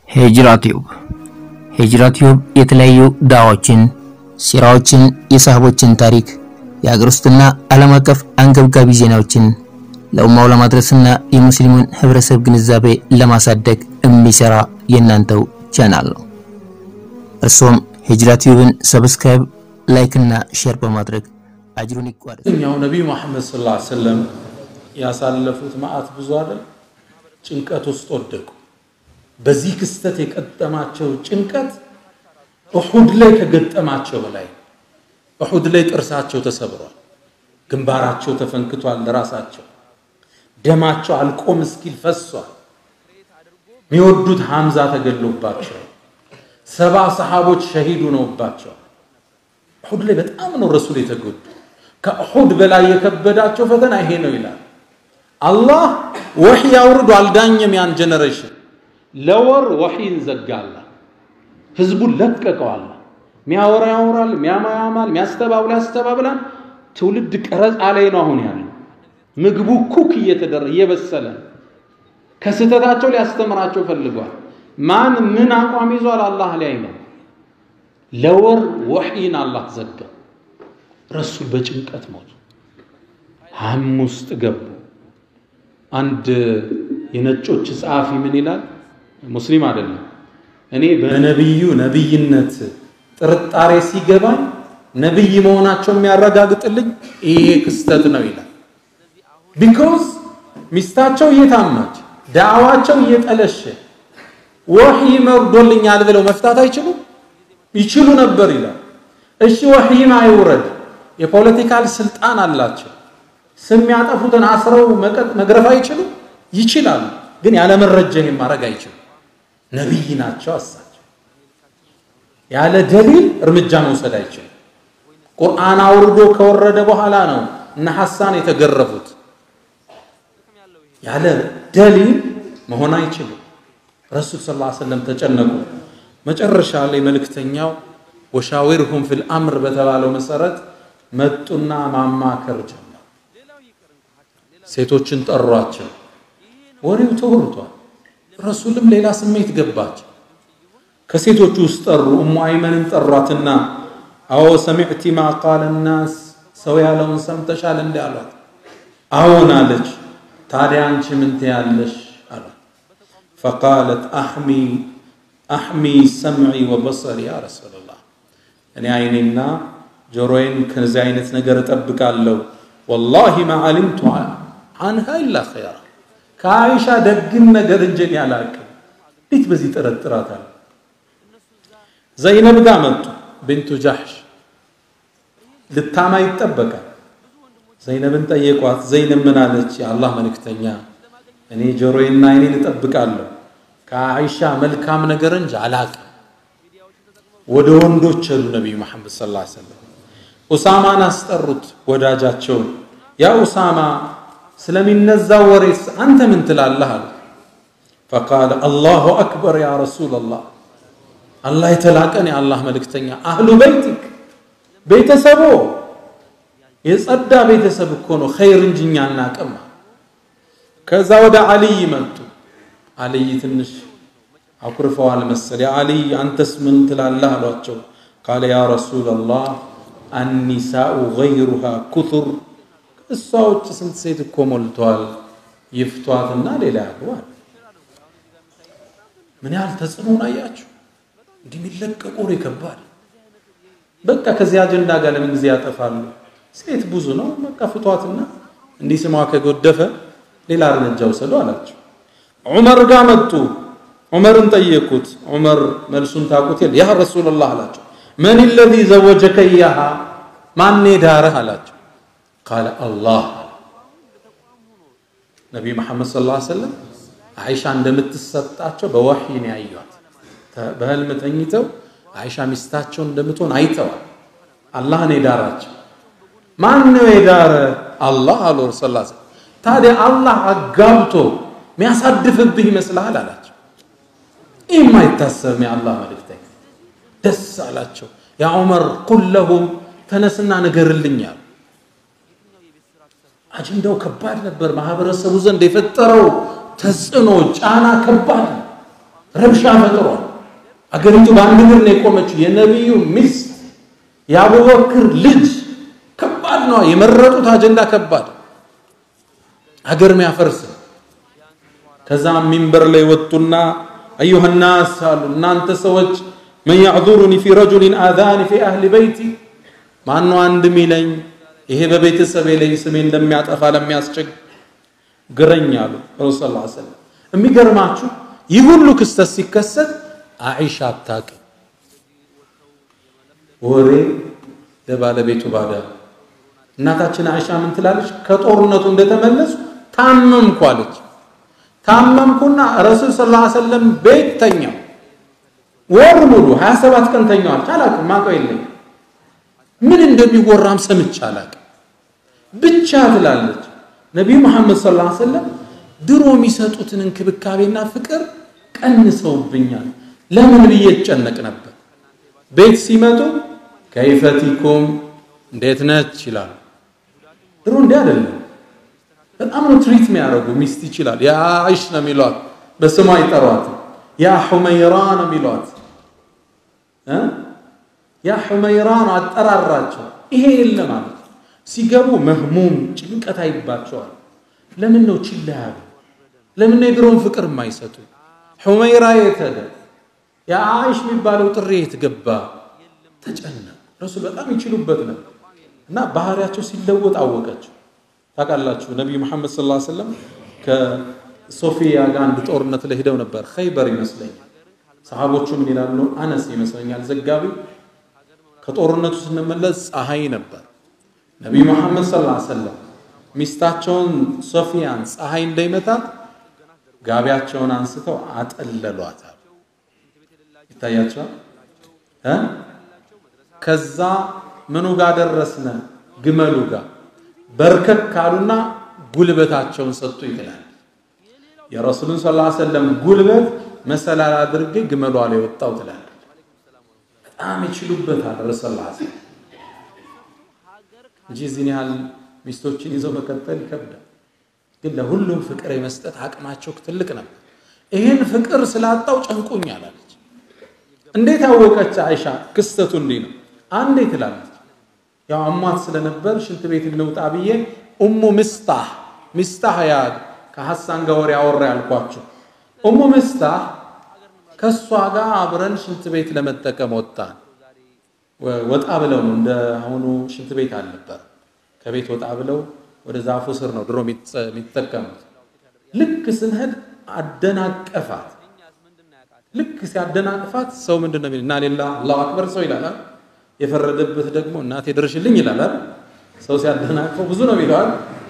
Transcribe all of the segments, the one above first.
ሂጅራ ቲዩብ ሂጅራ ቲዩብ የተለያዩ ዳዋዎችን፣ ሲራዎችን፣ የሳህቦችን ታሪክ፣ የሀገር ውስጥና ዓለም አቀፍ አንገብጋቢ ዜናዎችን ለኡማው ለማድረስና የሙስሊሙን ህብረተሰብ ግንዛቤ ለማሳደግ የሚሰራ የእናንተው ቻናል ነው። እርሶም ሂጅራ ቲዩብን ሰብስክራይብ፣ ላይክ እና ሼር በማድረግ አጅሩን ይቋደስ። እኛው ነቢዩ መሐመድ ሰለላሁ ዐለይሂ ወሰለም ያሳለፉት መዓት ብዙ አይደል? ጭንቀት ውስጥ ወደቁ። በዚህ ክስተት የቀጠማቸው ጭንቀት እሑድ ላይ ከገጠማቸው በላይ እሑድ ላይ ጥርሳቸው ተሰብሯል፣ ግንባራቸው ተፈንክቷል፣ ለራሳቸው ደማቸው አልቆም እስኪል ፈሷል። የሚወዱት ሐምዛ ተገሎባቸው፣ ሰባ ሰሓቦች ሸሂዱ ነውባቸዋል። እሑድ ላይ በጣም ነው ረሱል የተጎዱ። ከእሑድ በላይ የከበዳቸው ፈተና ይሄ ነው ይላል። አላህ ወሕይ አውርዶ አልዳኘም ያን ጀነሬሽን። ለወር ወሕይን ዘጋላ፣ ህዝቡን ለቀቀዋላ። ሚያወራ ያወራል፣ ሚያማ ያማል፣ ሚያስተባብላ ያስተባብላል። ትውልድ ቀረጻ ላይ ነው አሁን ያለ ምግቡ ኩክ እየተደረ እየበሰለ ከስህተታቸው ሊያስተምራቸው ፈልጓል። ማን ምን አቋም ይዟል አላህ ላይ ነው። ለወር ወሕይን አላህ ዘጋ። ረሱል በጭንቀት ሞቱ። ሀም ውስጥ ገቡ። አንድ የነጮች ጸሐፊ ምን ይላል? ሙስሊም አይደለም። እኔ በነቢዩ ነቢይነት ጥርጣሬ ሲገባኝ ነቢይ መሆናቸው የሚያረጋግጥልኝ ይሄ ክስተት ነው ይላል። ቢኮዝ ሚስታቸው እየታማች ዳዕዋቸው እየጠለሸ ወሕይ መርዶልኛል ብለው መፍታት አይችሉም? ይችሉ ነበር ይላል። እሺ ወሕይም አይውረድ፣ የፖለቲካል ስልጣን አላቸው። ስም ያጠፉትን አስረው መግረፍ አይችሉ? ይችላሉ። ግን ያለ መረጃ ይሄን ማድረግ አይችሉ። ነቢይ ናቸው እሳቸው። ያለ ደሊል እርምጃ መውሰድ አይችሉ። ቁርአን አውርዶ ከወረደ በኋላ ነው እነ ሐሳን የተገረፉት። ያለ ደሊል መሆን አይችሉም። ረሱል ሰለላሁ ዐለይሂ ወሰለም ተጨነቁ። መጨረሻ ላይ መልእክተኛው ወሻዊርሁም ፊል አምር በተባለው መሰረት መጡና ማማከር ጀመሩ። ሴቶችን ጠሯቸው። ወሬው ተወርቷል። ረሱልም ሌላ ስሜት ገባቸው። ከሴቶቹ ውስጥ ጠሩ። እሙ አይመንን ጠሯትና አዎ ሰሚዕቲ ማ ቃለ ናስ ሰው ያለውን ሰምተሻል እንዲ አሏት። አዎን አለች። ታዲያ አንቺ ምን ትያለሽ አሏት። ፈቃለት አሕሚ አሕሚ ሰምዒ ወበሰሪ ያ ረሱላላህ፣ እኔ አይኔና ጆሮዬን ከዚህ አይነት ነገር እጠብቃለሁ። ወላሂ ማ ዓሊምቱ አንሃ ኢላ ኸይራ፣ ከአይሻ ደግን ነገር እንጀን ያላቅም። እንዴት በዚህ ጠረጥራታል? ዘይነብ ጋር መጡ። ብንቱ ጃሕሽ ልታማ ይጠበቃል። ዘይነብን ጠየቋት። ዘይነብ ምን አለች? የአላህ መልእክተኛ እኔ ጆሮዬና አይኔን እጠብቃለሁ ከአይሻ መልካም ነገር እንጂ አላቅም። ወደ ወንዶች ሄዱ ነቢዩ መሐመድ ሰለላሁ ዐለይሂ ወሰለም። ኡሳማን አስጠሩት ወዳጃቸውን። ያ ኡሳማ ስለሚነዛው ወሬስ አንተ ምን ትላለህ አሉ። ፈቃለ አላሁ አክበር ያ ረሱለላህ፣ አላህ የተላቀን የአላህ መልእክተኛ፣ አህሉ በይቲክ ቤተሰቦ የጸዳ ቤተሰብ እኮ ነው ኸይር እንጂ እኛ አናቅም። ከዛ ወደ አልይ መጡ። አልይ ትንሽ አኩርፈዋል መሰል። የአልይ አንተስ ምን ትላለህ አሏቸው። ቃለ ያ ረሱለላህ አኒሳኡ ገይሩሃ ኩቱር፣ እሷ ውጭ ስንት ሴት እኮ ሞልተዋል፣ ይፍቷትና ሌላ ያግባል። ምን ያህል ተጽዕኖን አያችሁ? እንዲህ የሚለቀቁ ወሬ ከባድ። በቃ ከዚህ አጀንዳ ጋር ለምን ጊዜ ያጠፋሉ? ሴት ብዙ ነው፣ በቃ ፍቷትና እንዲህ ስሟ ከጎደፈ ሌላ እርምጃ ውሰዱ አላቸው። ዑመር ጋር መጡ። ዑመርን ጠየቁት። ዑመር መልሱን ታውቁት የለ ያ ረሱላላህ አላቸው። መን ለዚ ዘወጀከ ኢያሃ ማን ዳረህ አላቸው። ቃለ አላህ ነቢዩ መሐመድ ሰለላሁ ዐለይሂ ወሰለም አይሻ እንደምትሰጣቸው በወሕይ ነው ያዩት። በህልም ተኝተው አይሻ ሚስታቸውን እንደምትሆን አይተዋል። አላህ ነው የዳራቸው። ማን ነው የዳረ? አላህ አሉ ረሱላ ታዲያ አላህ አጋብቶ የሚያሳድፍብህ ይመስልሃል አላቸው። ይህ የማይታሰብ የአላህ መልእክተኛ ደስ አላቸው። ያ ዑመር ቁል ለሁም ተነስና ንገርልኝ አሉ። አጀንዳው ከባድ ነበር። ማህበረሰቡ ዘንድ የፈጠረው ተጽዕኖ ጫና ከባድ ነው። ረብሻ ፈጥሯል። አገሪቱ በአንድ እግር ነው የቆመችው። የነቢዩ ሚስት የአቡበክር ልጅ ከባድ ነው። የመረጡት አጀንዳ ከባድ አገር ሚያፈርስ ከዛም ሚንበር ላይ ወጡና አዩሃ ናስ አሉ፣ እናንተ ሰዎች መን ያዕዙሩኒ ፊ ረጁሊን አዛኒ ፊ አህሊ በይቲ ማነው አንድ ሚለኝ ይሄ በቤተሰቤ ላይ ስሜ እንደሚያጠፋ ለሚያስቸግረኝ አሉ ረሱል ሰለላሁ ዐለይሂ ወሰለም። የሚገርማችሁ ይህ ሁሉ ክስተት ሲከሰት አይሻ አታውቅም። ወሬ ለባለቤቱ ባዳ። እናታችን አይሻ ምን ትላለች? ከጦርነቱ እንደተመለሱ ታመምኩ አለች። ታመምኩና ረሱል ሰለላሁ ዐለይሂ ወሰለም ቤት ተኛው። ወር ሙሉ 27 ቀን ተኛዋል። አላውቅም፣ ማውቀው የለኝም። ምን እንደሚወራም ሰምቼ አላውቅም። ብቻ ትላለች ነቢዩ መሐመድ ሰለላሁ ዐለይሂ ወሰለም ድሮ የሚሰጡትን እንክብካቤና ፍቅር ቀንሰውብኛል። ለምን ብዬ እጨነቅ ነበር። ቤት ሲመጡ ከይፈቲኩም እንዴት ነች ይላሉ። ድሮ እንዲህ አይደለም። በጣም ነው ትሪት የሚያደርጉ። ሚስት ይችላል ያ አይሽ ነው የሚሏት፣ በስሟ ይጠሯት። ያ ሑመይራ ነው የሚሏት። ያ ሑመይራ ነው አጠራራቸው። ይሄ የለም ማለት ሲገቡ መህሙም ጭንቀት አይባቸዋል። ለምን ነው ችላ ያሉ? ለምን ነው የድሮውን ፍቅር የማይሰጡ? ሑመይራ የት ሄደ? ያ አይሽ የሚባለው ጥሪ የት ገባ? ተጨነቁ። ረሱል በጣም ይችሉበት ነበር እና ባህሪያቸው ሲለወጥ አወቀችው። ታውቃላችሁ ነቢዩ መሐመድ ሰለላሁ ዐለይሂ ወሰለም ከሶፊያ ጋር አንድ ጦርነት ላይ ሄደው ነበር። ኸይበር ይመስለኛል። ሰሃቦቹ ምን ይላሉ? አነስ ይመስለኛል ዘጋቢው። ከጦርነቱ ስንመለስ ፀሐይ ነበር። ነቢዩ መሐመድ ሰለላሁ ዐለይሂ ወሰለም ሚስታቸውን ሶፊያን ፀሐይ እንዳይመታት ጋቢያቸውን አንስተው አጠለሏታል። ይታያቸዋል። ከዛ ምኑ ጋር ደረስነ? ግመሉ ጋር በርከክ ካሉና ጉልበታቸውን ሰጡ ይላል። የረሱሉን ሰለላሁ ዐለይሂ ወሰለም ጉልበት መሰላል አድርጌ ግመሏ ላይ ወጣው ትላለች። በጣም ይችሉበታል ረሱል ሰለላሁ እንጂ እዚህን ያህል ሚስቶችን ይዘው መቀጠል ይከብዳል። ግን ለሁሉም ፍቅር የመስጠት አቅማቸው ትልቅ ነበር። ይህን ፍቅር ስላጣው ጨንቆኛል አለች። እንዴት አወቀች አይሻ? ክስተቱ እንዲህ ነው። አንዴ ትላለች ያው አሟት ስለነበር ሽንት ቤት እንውጣ ብዬ ኡሙ ምስታህ ምስታህ ያ ከሐሳን ጋር ወሬ አወራ ያልኳችሁ ኡሙ ምስታህ ከእሷ ጋር አብረን ሽንት ቤት ለመጠቀም ወጣን። ወጣ ብለው ነው እንደ አሁኑ ሽንት ቤት አልነበር። ከቤት ወጣ ብለው ወደ ዛፉ ስር ነው ድሮ የሚጠቀሙት። ልክ ስንሄድ አደናቀፋት። ልክ ሲያደናቅፋት ሰው ምንድን ነው የሚል እና ሌላ አላሁ አክበር ሰው ይላል። የፈረደበት ደግሞ እናቴ ድርሽልኝ ይላል። ሰው ሲያደናቅፈው ብዙ ነው ይለዋል።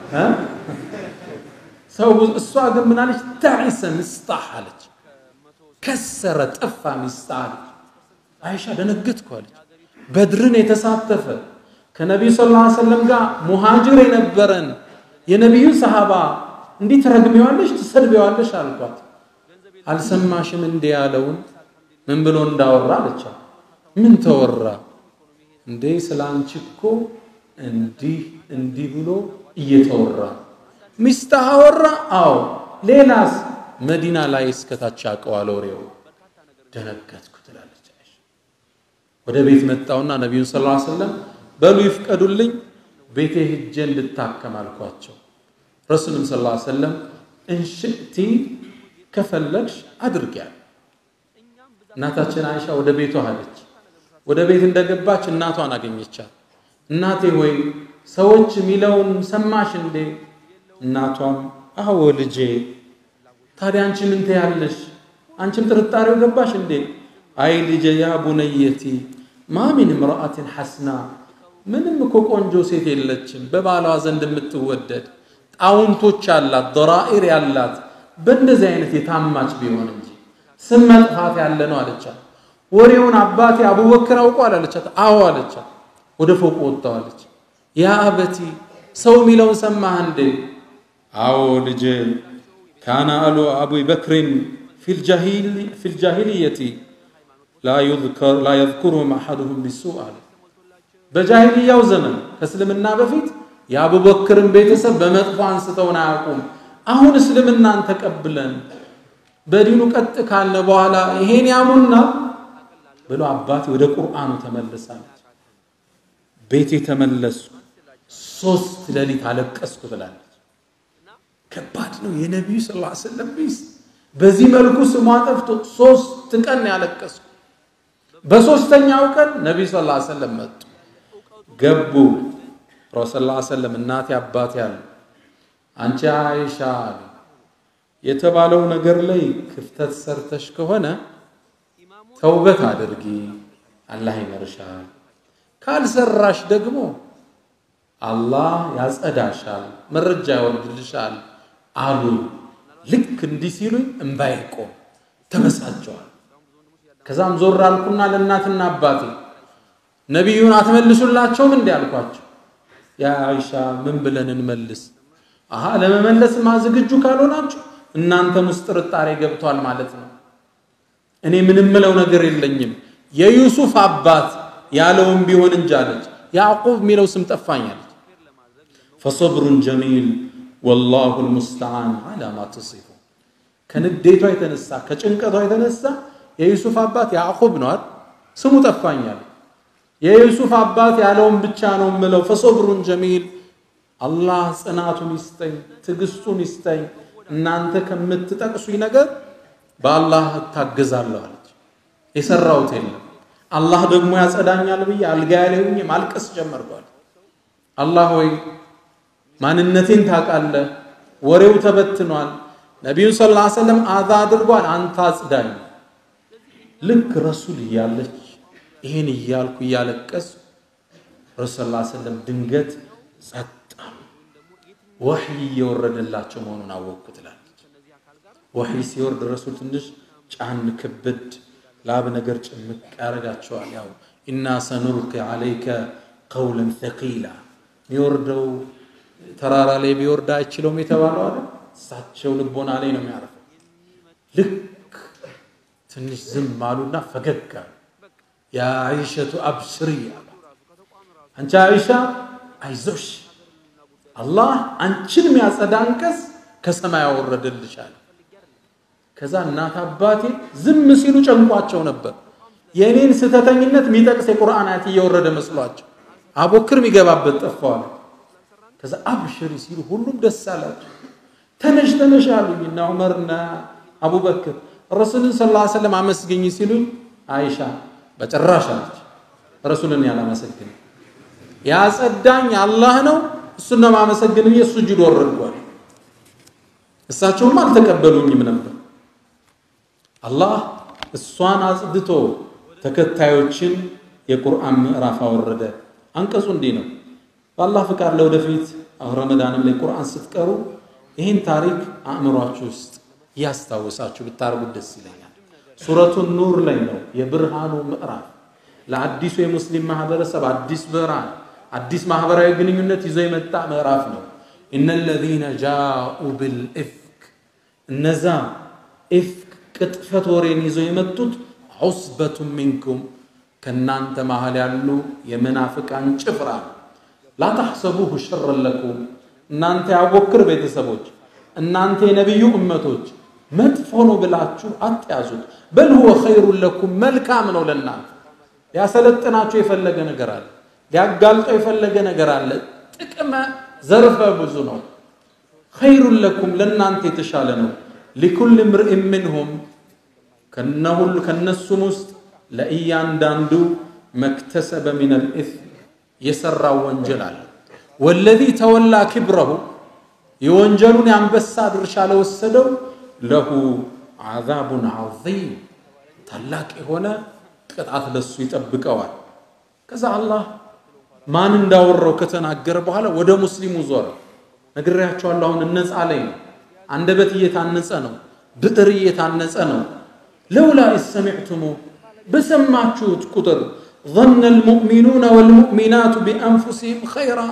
ሰው እሷ ግን ምን አለች? ታዒሰ ምስጣህ አለች። ከሰረ ጠፋ ምስጣህ አለች። አይሻ ደነገጥኩ አለች። በድርን የተሳተፈ ከነቢዩ ሰለላሁ ዐለይሂ ወሰለም ጋር ሙሃጅር የነበረን የነቢዩ ሰሃባ እንዲህ ትረግሜዋለሽ፣ ትሰድቤዋለሽ አልኳት። አልሰማሽም እንዴ ያለውን ምን ብሎ እንዳወራ አለቻ። ምን ተወራ እንዴ? ስለ አንቺ እኮ እንዲህ እንዲህ ብሎ እየተወራ ሚስትህ አወራ? አዎ። ሌላስ? መዲና ላይ እስከታች ያውቀዋል ወሬው። ደነገጥኩ ትላለች አይሻ። ወደ ቤት መጣውና ነቢዩን ሰለላሁ ዐለይሂ ወሰለም በሉ ይፍቀዱልኝ ቤቴ ሂጄ እንድታከም አልኳቸው። ረሱልም ሰለላሁ ዐለይሂ ወሰለም እንሽእቲ ከፈለግሽ አድርጊያል። እናታችን አይሻ ወደ ቤቷ ሄደች። ወደ ቤት እንደገባች እናቷን አገኘቻት። እናቴ ሆይ ሰዎች የሚለውን ሰማሽ እንዴ? እናቷም አዎ ልጄ። ታዲያ አንቺ ምን ትያለሽ? አንቺም ጥርጣሬው ገባሽ እንዴ? አይ ልጄ ያ ቡነየቲ ማ ሚን እምረአትን ሐስና ምንም እኮ ቆንጆ ሴት የለችም በባሏ ዘንድ የምትወደድ ጣውንቶች ያላት ደራኢር ያላት በእንደዚህ አይነት የታማች ቢሆን እንጂ ስም መጥፋት ያለ ነው አለቻት። ወሬውን አባቴ አቡበክር አውቋል አለቻት። አዎ አለቻት። ወደ ፎቁ ወጣው አለች። ያ አበቲ ሰው የሚለውን ሰማህ እንዴ? አዎ ልጄ ካነ አሉ አቡ በክሪን ፊልጃሂልየቲ ላ የዝኩሩሁም አሐዱሁም ቢሱእ አለ። በጃሂልያው ዘመን ከእስልምና በፊት የአቡበክርን ቤተሰብ በመጥፎ አንስተውን አያውቁም። አሁን እስልምናን ተቀብለን በዲኑ ቀጥ ካልነ በኋላ ይሄን ያሙና ብሎ አባቴ ወደ ቁርአኑ ተመልሳለች። ቤቴ ተመለሱ፣ ሶስት ሌሊት አለቀስኩ ትላለች። ከባድ ነው። የነቢዩ ስ ላ ስለም ሚስት በዚህ መልኩ ስሟ ጠፍቶ ሶስት ቀን ያለቀስኩ። በሶስተኛው ቀን ነቢዩ ስ ላ ሰለም መጡ፣ ገቡ። ረሱል ላ ሰለም እናቴ አባቴ አሉ። አንቺ አይሻ አሉ የተባለው ነገር ላይ ክፍተት ሰርተሽ ከሆነ ተውበት አድርጊ፣ አላህ ይመርሻል። ካልሰራሽ ደግሞ አላህ ያጸዳሻል፣ መረጃ ያወርድልሻል አሉ። ልክ እንዲህ ሲሉኝ እምባዬ ቆም፣ ተበሳጨዋል። ከዛም ዞር አልኩና ለእናትና አባቴ ነቢዩን አትመልሱላቸውም እንዲህ አልኳቸው። ያ አይሻ ምን ብለን እንመልስ? አሃ ለመመለስማ ዝግጁ ካልሆናችሁ እናንተም ውስጥ ጥርጣሬ ገብቷል ማለት ነው። እኔ ምንም ምለው ነገር የለኝም። የዩሱፍ አባት ያለውም ቢሆን እንጂ አለች። ያዕቁብ የሚለው ስም ጠፋኛለች። ፈሰብሩን ጀሚል ወላሁ ልሙስተዓን አላ ማ ተሲፉ። ከንዴቷ የተነሳ ከጭንቀቷ የተነሳ የዩሱፍ አባት ያዕቁብ ነዋል። ስሙ ጠፋኛል። የዩሱፍ አባት ያለውን ብቻ ነው ምለው። ፈሰብሩን ጀሚል አላህ ጽናቱን ይስጠኝ፣ ትዕግስቱን ይስጠኝ። እናንተ ከምትጠቅሱኝ ነገር በአላህ እታገዛለሁ አለች። የሰራሁት የለም አላህ ደግሞ ያጸዳኛል ብዬ አልጋ ላይ ሆኜ ማልቀስ ጀመርኳል። አላህ ሆይ ማንነቴን ታውቃለህ፣ ወሬው ተበትኗል፣ ነቢዩን ስ ላ ሰለም አዛ አድርጓል፣ አንተ አጽዳኝ። ልክ ረሱል እያለች ይህን እያልኩ እያለቀስ ረሱል ላ ሰለም ድንገት ጸጥ ወሕይ እየወረደላቸው መሆኑን አወቅኩ ትላለች። ወሕይ ሲወርድ ረሱል ትንሽ ጫን ክብድ ላብ ነገር ጭምቅ ያደርጋቸዋል። ያው ኢና ሰኑልቂ ዓለይከ ቀውለን ተቂላ የሚወርደው ተራራ ላይ ቢወርድ አይችለውም የተባለው አለ። እሳቸው ልቦና ላይ ነው የሚያርፈው። ልክ ትንሽ ዝም አሉና ፈገግ አሉ። ያ አይሸቱ አብሽሪ አሉ። አንቺ አይሻ አይዞሽ አላህ አንቺን የሚያጸዳ አንቀጽ ከሰማይ ያወረደልሻል። ከዛ እናት አባቴ ዝም ሲሉ ጨንቋቸው ነበር። የእኔን ስህተተኝነት የሚጠቅስ የቁርአን አያት እየወረደ መስሏቸው አቦክር የሚገባበት ጠፋዋል። ከዛ አብሽሪ ሲሉ ሁሉም ደስ አላቸው። ተነሽ ተነሽ አሉኝ እና ዑመርና አቡበክር ረሱልን ስ ላ ሰለም አመስግኝ ሲሉኝ አይሻ በጭራሽ አለች። ረሱልን ያላመሰግን ያጸዳኝ አላህ ነው እሱን ነው ማመሰግን ብዬ ሱጁድ ወረድኳል። እሳቸውም አልተቀበሉኝም ነበር። አላህ እሷን አጽድቶ ተከታዮችን የቁርአን ምዕራፍ አወረደ። አንቀጹ እንዲህ ነው። በአላህ ፍቃድ ለወደፊት ረመዳንም ላይ ቁርአን ስትቀሩ ይህን ታሪክ አእምሯችሁ ውስጥ እያስታወሳችሁ ብታርጉት ደስ ይለኛል። ሱረቱ ኑር ላይ ነው የብርሃኑ ምዕራፍ ለአዲሱ የሙስሊም ማህበረሰብ አዲስ ብርሃን አዲስ ማህበራዊ ግንኙነት ይዞ የመጣ ምዕራፍ ነው። እነ ለዚነ ጃኡ ብልኢፍክ እነዛ ኢፍክ ቅጥፈት ወሬን ይዘው የመጡት ዑስበቱ ሚንኩም ከእናንተ መሃል ያሉ የመናፍቃን ጭፍራ ላታሕሰቡሁ ሸረን ለኩም እናንተ ያቦክር ቤተሰቦች እናንተ የነቢዩ እመቶች መጥፎ ነው ብላችሁ አትያዙት። በል ሁወ ኸይሩን ለኩም መልካም ነው ለእናንተ ሊያሰለጥናችሁ የፈለገ ነገር አለ ሊያጋልጠው የፈለገ ነገር አለ። ጥቅመ ዘርፈ ብዙ ነው። ኸይሩን ለኩም ለእናንተ የተሻለ ነው። ሊኩል ምርኢን ምንሁም ከነሁሉ ከነሱም ውስጥ ለእያንዳንዱ መክተሰበ ሚነል ኢስም የሰራው ወንጀል አለ። ወለዚ ተወላ ክብረሁ የወንጀሉን የአንበሳ ድርሻ ለወሰደው ለሁ ዓዛቡን ዐዚም ታላቅ የሆነ ቅጣት ለሱ ይጠብቀዋል። ከዛ አላህ ማን እንዳወራው ከተናገረ በኋላ ወደ ሙስሊሙ ዞረ። ነግሬያቸዋለሁ። አሁን እነጻ ላይ ነው። አንደበት እየታነጸ ነው። ብዕር እየታነጸ ነው። ለውላ ሰሚዕቱሙ በሰማችሁት ቁጥር ظن المؤمنون والمؤمنات بأنفسهم خيرا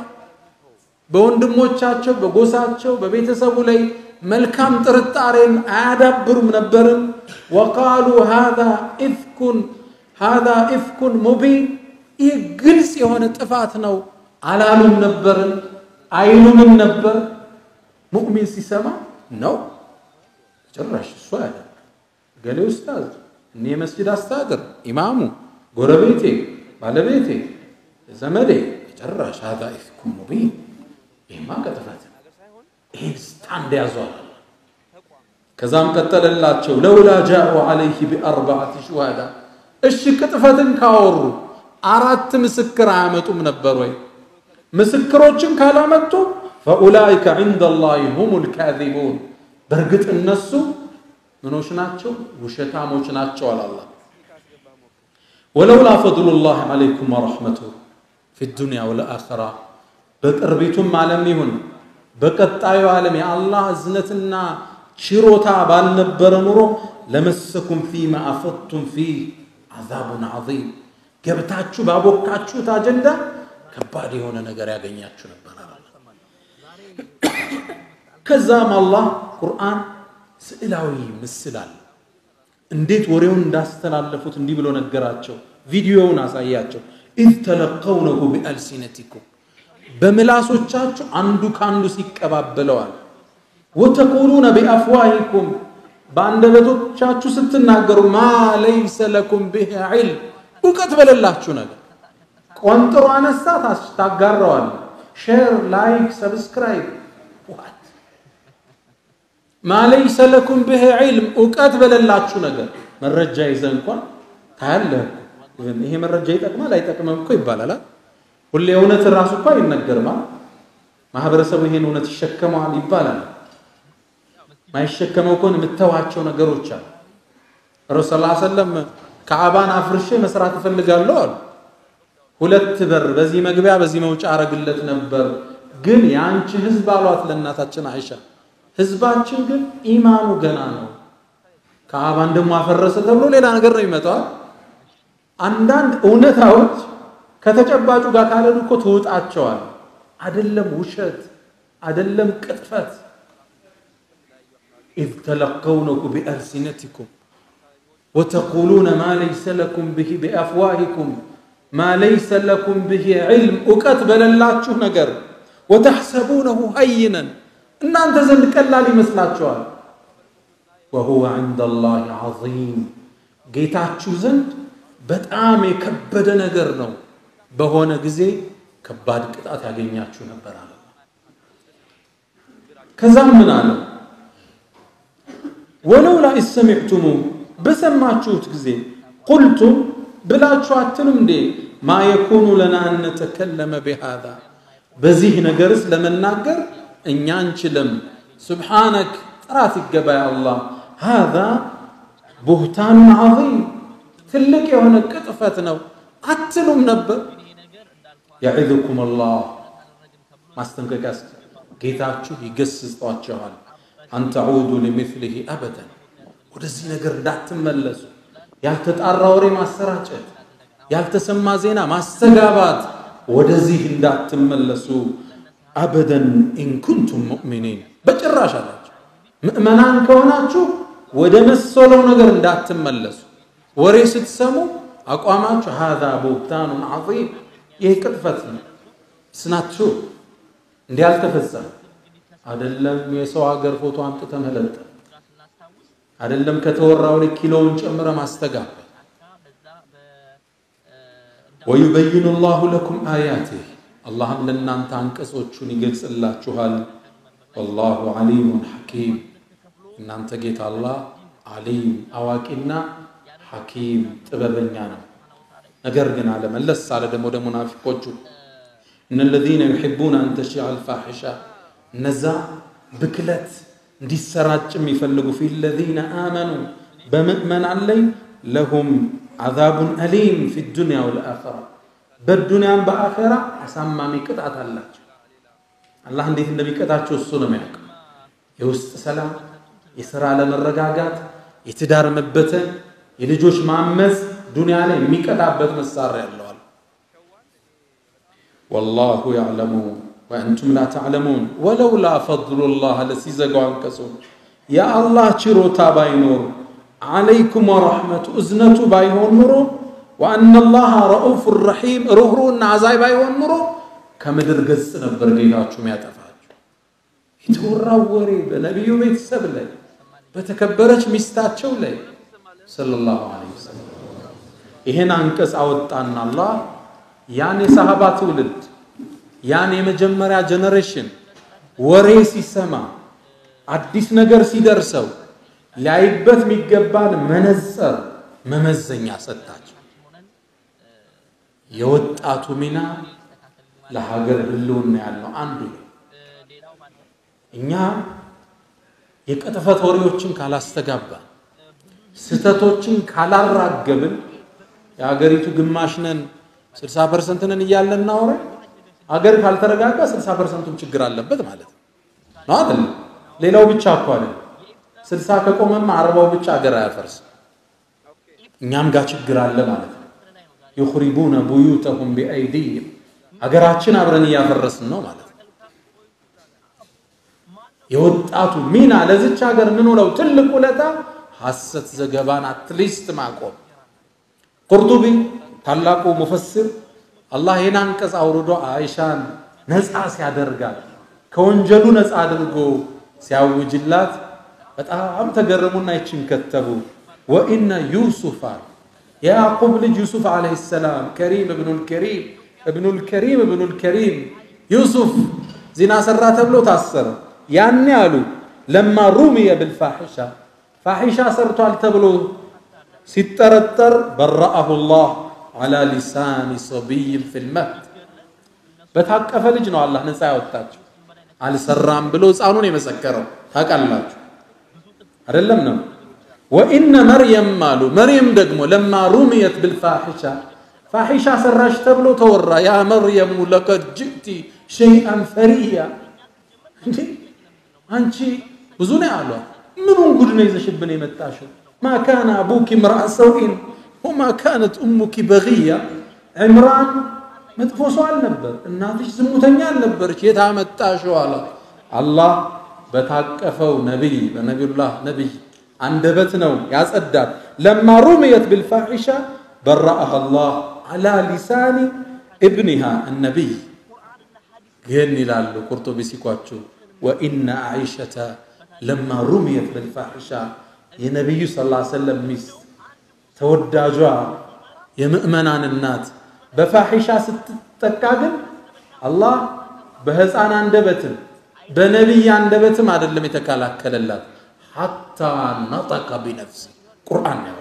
በወንድሞቻቸው በጎሳቸው በቤተሰቡ ላይ መልካም ጥርጣሬን አያዳብሩም ነበርን። ወቃሉ ሃذا ኢፍኩን ሃذا ኢፍኩን ሙቢን ይህ ግልጽ የሆነ ጥፋት ነው አላሉም ነበርን? አይሉንም ነበር? ሙእሚን ሲሰማ ነው ጭራሽ እሱ ያደርግ እገሌ ኡስታዝ፣ እኔ የመስጅድ አስተዳደር፣ ኢማሙ፣ ጎረቤቴ፣ ባለቤቴ፣ ዘመዴ ጨራሽ ሀዛ ኢፍኩም ሙቢን ይህማ ቅጥፈት ይህን ስታንድ ያዟል። ከዛም ቀጠለላቸው ለውላ ጃኡ ዓለይህ ቢአርባዓት ሹሃዳ እሺ ቅጥፈትን ካወሩ አራት ምስክር አያመጡም ነበር ወይ? ምስክሮችን ካላመጡ ፈኡላይከ ዐንደ ላሂ ሁሙል ካዚቡን በእርግጥ እነሱ ምኖች ናቸው? ውሸታሞች ናቸው አላላ ወለውላ ፈድሉላህ ዐለይኩም ወረሕመቱሁ ፊ ዱንያ ወለአኸራ በቅርቢቱም ዓለም ይሁን በቀጣዩ ዓለም የአላህ እዝነትና ችሮታ ባልነበረ ኑሮ ለመሰኩም ፊማ አፈድቱም ፊህ አዛቡን ዐዚም ገብታችሁ ባቦካችሁት አጀንዳ ከባድ የሆነ ነገር ያገኛችሁ ነበር። ከዛም አላህ ቁርአን ስዕላዊ ምስል አለ። እንዴት ወሬውን እንዳስተላለፉት እንዲህ ብሎ ነገራቸው። ቪዲዮውን አሳያቸው። ኢዝ ተለቀውነሁ ቢአልሲነቲኩም በምላሶቻችሁ አንዱ ከአንዱ ሲቀባበለዋል። ወተቁሉነ ቢአፍዋሂኩም በአንደበቶቻችሁ ስትናገሩ ማ ለይሰ ለኩም ብህ ዒልም እውቀት በሌላችሁ ነገር ቆንጥሮ አነሳ ታጋረዋል። ሼር፣ ላይክ፣ ሰብስክራይብ ዋት ማ ለይሰ ለኩም ብህ ዒልም እውቀት በሌላችሁ ነገር መረጃ ይዘ እንኳን ታያለህ። ይሄ መረጃ ይጠቅማል አይጠቅምም እኮ ይባላል። ሁሌ እውነት ራሱ እኮ አይነገርም። ማህበረሰቡ ይሄን እውነት ይሸከመዋል ይባላል። ማይሸከመው ከሆነ የምተዋቸው ነገሮች አሉ። ረሱል ሰለላሁ ዐለይሂ ወሰለም ከዓባን አፍርሼ መስራት እፈልጋለሁ አሉ። ሁለት በር በዚህ መግቢያ በዚህ መውጫ አረግለት ነበር፣ ግን የአንቺ ህዝብ አሏት ለእናታችን አይሻ። ህዝባችን ግን ኢማኑ ገና ነው። ከዓባን ደግሞ አፈረሰ ተብሎ ሌላ ነገር ነው ይመጣዋል። አንዳንድ እውነታዎች ከተጨባጩ ጋር ካለሉ እኮ ትውጣቸዋል። አደለም ውሸት፣ አደለም ቅጥፈት። ኢዝ ተለቀውነሁ ቢአልሲነቲኩም ወተቁሉነ ማ ለይሰ ለኩም ብሂ ቢአፍዋሂኩም ማ ለይሰ ለኩም ብሂ ዒልም እውቀት በሌላችሁ ነገር ወተሕሰቡነሁ ሀይነን እናንተ ዘንድ ቀላል ይመስላችኋል። ወሁወ ዐንደ ላሂ ዐዚም ጌታችሁ ዘንድ በጣም የከበደ ነገር ነው። በሆነ ጊዜ ከባድ ቅጣት ያገኛችሁ ነበር አለ። ከዛም ምን አለ? ወለውላ ኢሰሚዕቱሙ በሰማችሁት ጊዜ ቁልቱም ብላችሁ አትሉም እንዴ ማ የኩኑ ለና አን ነተከለመ ቢሃዛ በዚህ ነገርስ ለመናገር እኛ አንችልም። ሱብሓነክ ጥራት ይገባ ያ አላህ ሃዛ ቡህታኑን ዐዚም ትልቅ የሆነ ቅጥፈት ነው አትሉም ነበር። የዒዝኩም አላህ ማስጠንቀቂያ ጌታችሁ ይገስጿችኋል። አንተዑዱ ሊሚስሊሂ አበደን ወደዚህ ነገር እንዳትመለሱ፣ ያልተጣራ ወሬ ማሰራጨት፣ ያልተሰማ ዜና ማስተጋባት፣ ወደዚህ እንዳትመለሱ አበደን ኢንኩንቱም ሙእሚኒን በጭራሽ አላቸው። ምእመናን ከሆናችሁ ወደ መሰለው ነገር እንዳትመለሱ። ወሬ ስትሰሙ አቋማችሁ ሃዛ ቡህታኑን ዐዚም ይህ ቅጥፈት ነው። ስናችሁ እንዲህ አልተፈጸመ አይደለም። የሰው ሀገር ፎቶ አምጥተ መለጠፍ አይደለም። ከተወራው ላይ ኪሎውን ጨምረ ማስተጋባት። ወዩበይኑ ላሁ ለኩም አያቲህ አላህም ለእናንተ አንቀጾቹን ይገልጽላችኋል። ወላሁ ዓሊሙን ሐኪም እናንተ ጌታ አላህ ዓሊም አዋቂና ሐኪም ጥበበኛ ነው። ነገር ግን አለ መለስ አለ ደግሞ ወደ ሙናፊቆቹ እነ ለዚነ ዩሒቡነ አን ተሺዐ አልፋሒሻ እነዛ ብክለት እንዲሰራጭ የሚፈልጉ ፊ ለዚነ አመኑ በምእመናን ላይ ለሁም ዓዛቡን አሊም ፊ ዱንያ ወልአኸራ በዱንያም በአኸራ አሳማሚ ቅጣት አላቸው። አላህ እንዴት እንደሚቀጣቸው እሱ ነው የሚያውቀው። የውስጥ ሰላም፣ የሥራ አለመረጋጋት፣ የትዳር መበተን፣ የልጆች ማመፅ ዱንያ ላይ የሚቀጣበት መሳሪያ ያለዋል። ወላሁ ያዕለሙ ወአንቱም ላ ተዕለሙን ወለውላ ፈድሉላህ ለሲዘጋው አንቀጹ የአላህ ችሮታ ባይኖር ዓለይኩም ወረሕመቱ እዝነቱ ባይሆን ኑሮ ወአነላህ ረኡፍ ረሒም ሩህሩና አዛይ ባይሆን ኑሮ ከምድር ገጽ ነበር ጌታችሁ ያጠፋችሁ። የተወራው ወሬ በነቢዩ ቤተሰብ ላይ በተከበረች ሚስታቸው ላይ ሰለላሁ ዐለይሂ ወሰለም። ይሄን አንቀጽ አወጣና አላህ ያን የሰሃባ ትውልድ ያን የመጀመሪያ ጀነሬሽን ወሬ ሲሰማ አዲስ ነገር ሲደርሰው ሊያይበት የሚገባን መነጽር መመዘኛ ሰጣቸው። የወጣቱ ሚና ለሀገር ህልውና ያለው አንዱ ነው። እኛ የቅጥፈት ወሬዎችን ካላስተጋባን፣ ስህተቶችን ካላራገብን የሀገሪቱ ግማሽ ነን 60 ፐርሰንት ነን እያለን እናወራ ሀገር ካልተረጋጋ 60 ፐርሰንቱም ችግር አለበት ማለት ነው አይደል? ሌላው ብቻ እኮ አይደል። 60 ከቆመማ አርባው ብቻ ሀገር አያፈርስም። እኛም ጋር ችግር አለ ማለት ነው። ዩኽሪቡነ ቡዩተሁም ቢአይዲህም ሀገራችን አብረን እያፈረስን ነው ማለት ነው። የወጣቱ ሚና ለዚች ሀገር ምን ውለው ትልቅ ውለታ ሐሰት ዘገባን አትሊስት ማቆም። ቁርጡቢ ታላቁ ሙፈስር አላህ ይህን አንቀጽ አውርዶ አይሻን ነፃ ሲያደርጋት ከወንጀሉ ነፃ አድርጎ ሲያውጅላት በጣም ተገረሙና ይችን ከተቡ። ወኢነ ዩሱፍ የያዕቁብ ልጅ ዩሱፍ ዓለይሂ ሰላም ከሪም እብኑል ከሪም እብኑል ከሪም እብኑል ከሪም ዩሱፍ ዚና ሰራ ተብሎ ታሰረ። ያኔ አሉ ለማ ሩሚየ ብልፋሒሻ ፋሒሻ ሰርቷል ተብሎ ሲጠረጠር በረአሁ ላህ ዓላ ሊሳኒ ሰቢይን ፊልመህድ በታቀፈ ልጅ ነው አላህ ነፃ ያወጣቸው። አልሰራም ብሎ ሕፃኑን የመሰከረው ታውቃላችሁ አይደለም ነው። ወኢነ መርየም አሉ መርየም ደግሞ ለማ ሩሚየት ብልፋሒሻ ፋሒሻ ሰራሽ ተብሎ ተወራ። ያ መርየሙ ለቀድ ጅእቲ ሸይአን ፈሪያ እንዴ አንቺ ብዙ ነው ያሏት። ምኑን ጉድ ነው ይዘሽብን የመጣሽው? ማ ካነ አቡኪ ምርአ ሰውኢን ወማ ካነት እሙኪ በግያ ዕምራን መጥፎ ሰው አልነበር፣ እናትሽ ዝሙተኛ አልነበረች። የት አመጣሽው አላት። አላህ በታቀፈው ነቢይ በነቢዩላህ ነቢይ አንደበት ነው ያጸዳት። ለማ ሩምየት ብልፋሒሻ በረአህ አላህ ዓላ ሊሳኒ እብኒሃ እነቢይ ግን ይላሉ ቁርጡቢ ሲኳቸው ወኢነ አይሸተ ለማ ሩምየት ብልፋሒሻ የነቢዩ ስ ሰለም ሚስት ተወዳጇ የምእመናን እናት በፋሒሻ ስትጠቃ ግን አላህ በህፃን አንደበትም በነቢይ አንደበትም አይደለም የተከላከለላት ሐታ ነጠቀ ቢነፍሲ ቁርአን ያወራል።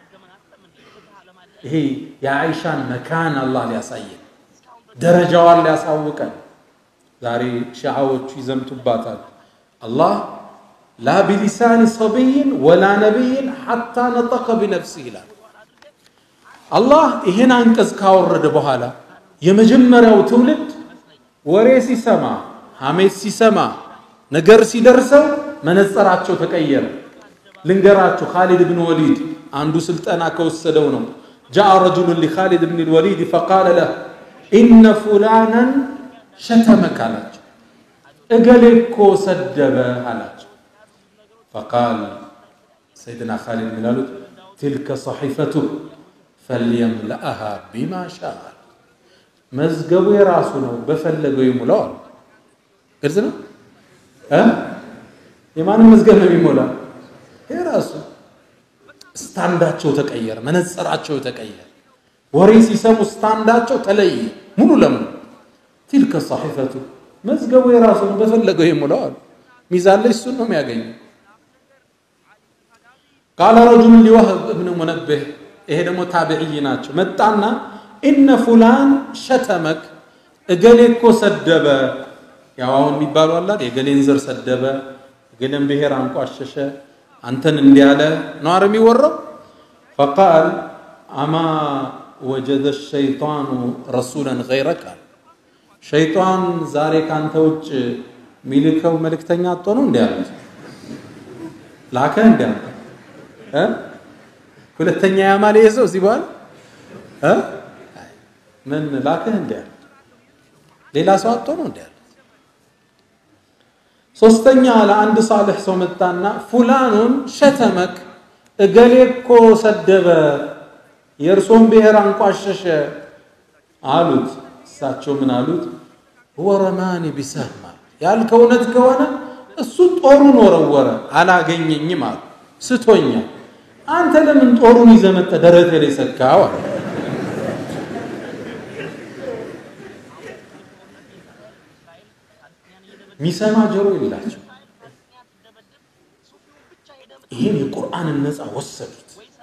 ይሄ የአይሻን መካን አላህ ሊያሳየን ደረጃዋን ሊያሳውቀን ዛሬ ሺዓዎቹ ይዘምቱባታል። አላህ ላ ቢሊሳኒ ሰቢይን ወላ ነቢይን ሐታ ነጠቀ ቢነፍሲ ይላል። አላህ ይሄን አንቀጽ ካወረደ በኋላ የመጀመሪያው ትውልድ ወሬ ሲሰማ፣ ሐሜት ሲሰማ፣ ነገር ሲደርሰው መነጸራቸው ተቀየረ። ልንገራችሁ፣ ካሊድ ብን ወሊድ አንዱ ስልጠና ከወሰደው ነው። ጃአ ረጁሉን ሊካሊድ ብን ልወሊድ ፈቃለ ለህ ኢነ ፉላናን ሸተመክ አላቸው። እገሌ እኮ ሰደበ አላቸው። ፈቃል ሰይድና ካሊድ ሚላሉት ትልከ ሰሒፈቱ ፈልየምለአሃ ቢማ ሻአ መዝገቡ የራሱ ነው፣ በፈለገው ይሙላው አሉ። ግልጽ ነው። የማንም መዝገብ ነው የሚሞላ? የራሱ ስታንዳቸው ተቀየረ፣ መነጸራቸው ተቀየረ። ወሬ ሲሰሙ ስታንዳቸው ተለየ ሙሉ ለሙሉ። ትልከ ሰሒፈቱ መዝገቡ የራሱ ነው፣ በፈለገው ይሙላው አሉ። ሚዛን ላይ እሱን ነው የሚያገኘው። ቃለ ረጁሉን ሊወህብ እብን ሙነብህ ይሄ ደግሞ ታቢዕይ ናቸው። መጣና ኢነ ፉላን ሸተመክ እገሌ እኮ ሰደበ። ያው አሁን የሚባሉ አላት የገሌን ዘር ሰደበ፣ እገሌን ብሔር አንቋሸሸ፣ አንተን እንዲያለ ነው አረ የሚወራው። ፈቃል አማ ወጀደ ሸይጣኑ ረሱለን ገይረክ አለ። ሸይጣን ዛሬ ካንተ ውጭ የሚልከው መልእክተኛ አጥቶ ነው እንዲ ያሉት ላከ እንዲ ሁለተኛ ያማል ይሄ ሰው እዚህ በኋላ ምን ላከህ እንዲ ያሉት ሌላ ሰው አጥቶ ነው እንዲ ያሉት። ሶስተኛ ለአንድ ሳልሕ ሰው መጣና ፉላኑን ሸተመክ እገሌ እኮ ሰደበ፣ የእርሶን ብሔር አንቋሸሸ አሉት። እሳቸው ምን አሉት? ወረማኒ ቢሰህም አሉ። ያልከው እውነት ከሆነ እሱ ጦሩን ወረወረ፣ አላገኘኝም አሉ። ስቶኛል አንተ ለምን ጦሩን ይዘህ መጥተህ ደረትህ ላይ ሰካው? አለ። ሚሰማ ጆሮ የላቸው። ይህን የቁርአንን ነፃ ወሰዱት።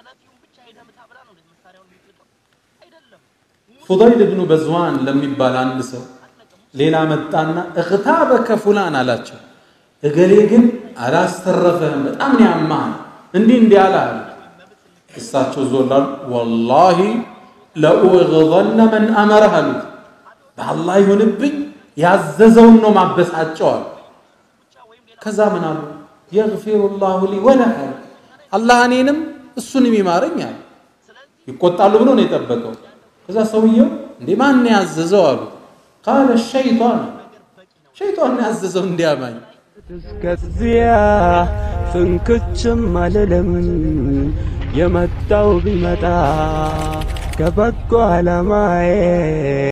ፉዳይል ብኑ በዝዋን ለሚባል አንድ ሰው ሌላ መጣና እኽታበከ ፉላን አላቸው። እገሌ ግን አላስተረፈህም፣ በጣም ነው ያማህ፣ እንዲህ እንዲህ አለ አሉ። እሳቸው ዞላሉ ወላሂ ለኡግዘነ መን አመረህ አሉት። በአላህ ይሁንብኝ ያዘዘውን ነው ማበሳጨው አሉ። ከዛ ምን አሉ? የግፊሩ ላሁ ሊ ወለህ አሉ። አላህ እኔንም እሱንም ይማረኝ አሉ። ይቆጣሉ ብሎ ነው የጠበቀው። ከዛ ሰውየው እንዴ ማን ያዘዘው አሉ። ቃለ ሸይጣን ሸይጣን ያዘዘው እንዲያማኝ እስከዚያ ፍንክችም አልልም የመጣው ቢመጣ ከበጎ ዓላማዬ